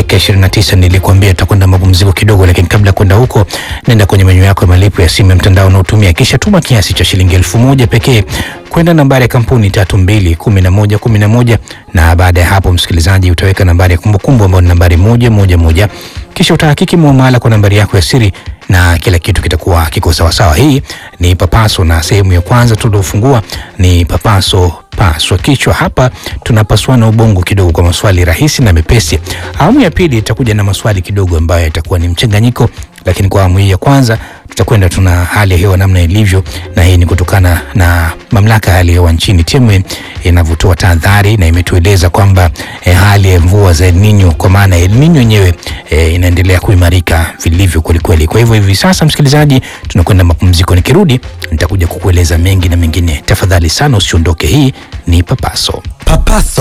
dakika 29 nilikuambia tutakwenda mapumziko kidogo, lakini kabla ya kwenda huko, nenda kwenye menyu yako ya malipo ya simu ya mtandao unaotumia, kisha tuma kiasi cha shilingi elfu moja pekee kwenda nambari ya kampuni tatu mbili kumi na moja kumi na moja na baada ya hapo, msikilizaji, utaweka nambari ya kumbukumbu ambayo ni nambari moja moja moja, kisha utahakiki muamala kwa nambari yako ya siri na kila kitu kitakuwa kiko sawasawa. Hii ni Papaso na sehemu ya kwanza tuliofungua ni Papaso paswa kichwa. Hapa tunapasuana ubongo kidogo kwa maswali rahisi na mepesi. Awamu ya pili itakuja na maswali kidogo ambayo yatakuwa ni mchanganyiko, lakini kwa awamu hii ya kwanza tutakwenda tuna hali ya hewa namna ilivyo, na hii ni kutokana na mamlaka ya hali ya hewa nchini TMA inavyotoa tahadhari na imetueleza kwamba eh, hali ya mvua za El Nino kwa maana El Nino yenyewe eh, inaendelea kuimarika vilivyo kwelikweli. Kwa hivyo hivi sasa, msikilizaji, tunakwenda mapumziko. Nikirudi nitakuja kukueleza mengi na mengine. Tafadhali sana usiondoke. Hii ni Papaso. Papaso.